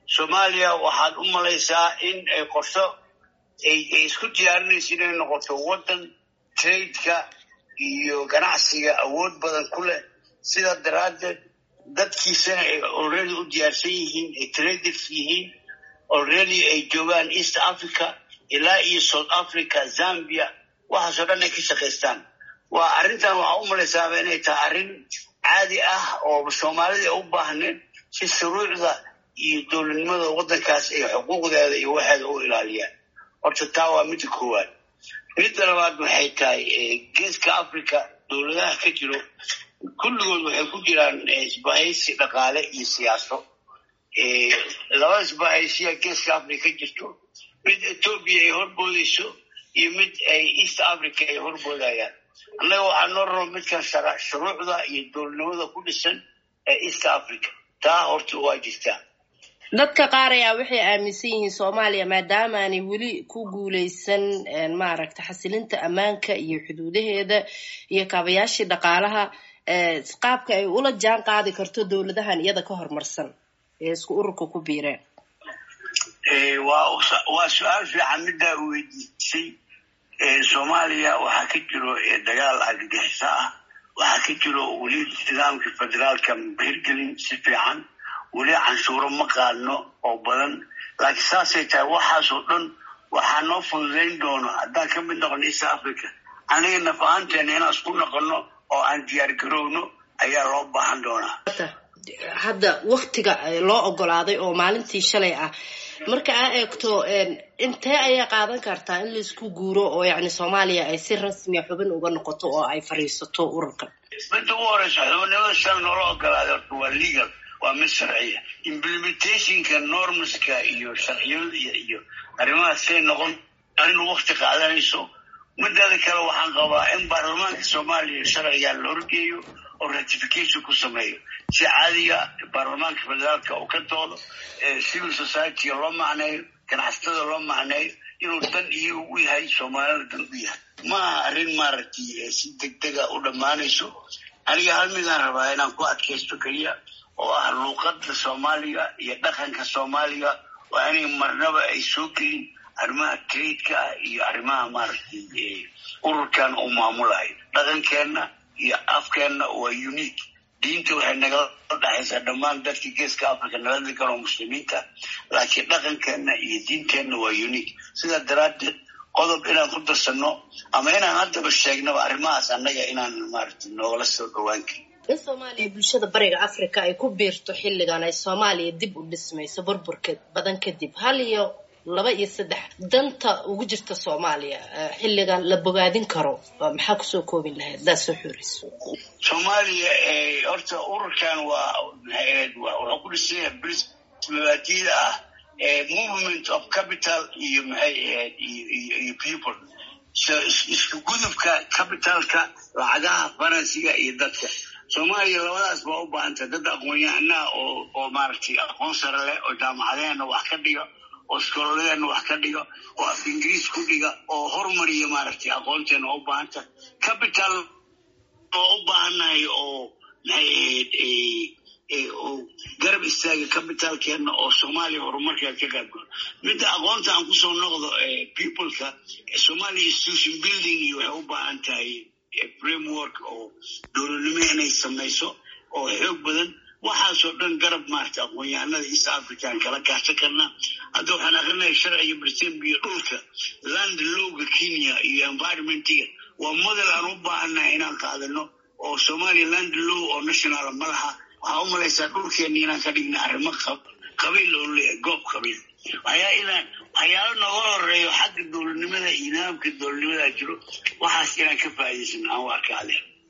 soomaaliya waxaad u malaysaa in ay qorso ay isku diyaarinayso inay noqoto waddan tradeka iyo ganacsiga awood badan ku leh sidaa daraaddeed dadkiisana ay already u diyaarsan yihiin ay traders yihiin already ay joogaan east africa ilaa iyo south africa zambia waxaasoo dhan ay ka shaqaystaan waa arrintan waxaa u malaysaaba inay tahay arrin caadi ah oo soomaalida ay u baahneed si shuruucda iyo dowladnimada waddankaas ay xuquuqdeeda iyo waxeeda u ilaaliyaan horta taa waa midda koowaad midda labaad waxay tahay geeska africa dowladaha ka jiro kulligood waxay ku jiraan isbahaysi dhaqaale iyo siyaaso laba isbahaysiya geeska africa ka jirto mid etoobiya ay horboodayso iyo mid ay east africa ay horboodayaan annaga waxaa noo rabo midkan shuruucda iyo dowladnimada ku dhisan ee east africa taa horta waa jirtaa dadka qaar ayaa waxay aaminsan yihiin soomaaliya maadaama aanay weli ku guuleysan maaragta xasilinta ammaanka iyo xuduudaheeda iyo kaabayaashii dhaqaalaha qaabka ay ula jaan qaadi karto dowladahan iyada ka horumarsan ee isku ururka ku biireen waa su-aal fiican middaa u weydiisay soomaaliya waxaa ka jiro dagaal argagixiso ah waxaa ka jiro weli nidaamka federaalka hirgelin si fiican weli canshuuro ma qaadno oo badan laakiin saasay tahay waxaasoo dhan waxaa noo fududayn doono haddaan ka mid noqono east africa aniga naf ahaanteena inaan isku noqono oo aan diyaar garowno ayaa loo baahan doonaa hadda waktiga loo ogolaaday oo maalintii shalay ah marka aa eegto intee ayay qaadan kartaa in laisku guuro oo yani soomaaliya ay si rasmiya xubin uga noqoto oo ay fadhiisato ururkan midda ugu horeysa xubinimada shala noola ogolaaday horta waa legal waa mid sharciya implementationka normska iyo sharciyada iyo arrimahaas say noqon arrin wakti qaadanayso mideeda kale waxaan qabaa in baarlamaanka soomaaliya sharcigan la horgeeyo oo ratification ku sameeyo si caadiga baarlamaanka federaalka uu ka doodo civil societyga loo macneeyo ganacsatada loo macneeyo inuu dan iyo u yahay soomaalida dan u yahay maaha arrin maaragtay si degdega u dhammaanayso aniga hal midaan rabaa inaan ku adkaysto keliya oo ah luuqada soomaaliga iyo dhaqanka soomaaliga waa inay marnaba ay soo gelin arrimaha tradeka ah iyo arrimaha maaragtay ururkan uu maamulayo dhaqankeenna iyo afkeenna waa unique diinta waxay nagala dhexaysaa dhammaan dadka geeska africa nala degan oo muslimiinta laakiin dhaqankeenna iyo diinteenna waa unique sidaa daraaddeed qodob inaan ku darsano ama inaan haddaba sheegnaba arrimahaas annaga inaan maaragtay noogala soo dhowaan karin in soomaaliya bulshada bariga africa ay ku biirto xilligan ay soomaaliya dib u dhismayso burburka badan kadib hal iyo laba iyo saddex danta ugu jirta soomaaliya xilligan la bogaadin karo maxaa kusoo koobin lahayd hadaad soo xoreyso soomaaliya horta ururkan waa wuxuu ku dhisan yahay bris mabaadida ah movement of capital iyo maxay ahayd iyo people isku gudubka capitalka lacagaha faransiga iyo dadka soomaaliya labadaas baa u baahantay dad aqoon-yahanaha oo oo maaragtay aqoon sare leh oo jaamacadeena wax ka dhiga oo iskooladeena wax ka dhiga oo af ingiriis ku dhiga oo horumariya maaragtay aqoonteena oo u baahanta capital oo u baahannahay oo maxay ahayd oo garab istaaga capitalkeena oo soomaaliya horumarkeeda ka qaybgalo midda aqoonta aan kusoo noqdo peopleka somalia institution building iyo waxay u baahan tahay framework oo dowladnimo inay samayso oo xoog badan waxaasoo dhan garab maarata aqoon-yahanada east african kala gaarsan karna hadda waxaan akrinaya sharciga brisembiyo dhulka land lowga kenya iyo environmentiga waa model aan u baahannahay inaan qaadano oo somalia land low oo national ma laha waxaa u malaysaa dhulkeena inaan ka dhigna arrimo qabiil oo leeyahay goob qabiil waxyaalo nooga horeeyo xagga dowladnimada iyo nidaamka dowladnimada jiro waxaas inaan ka faa'iidaysan aan u arka adeer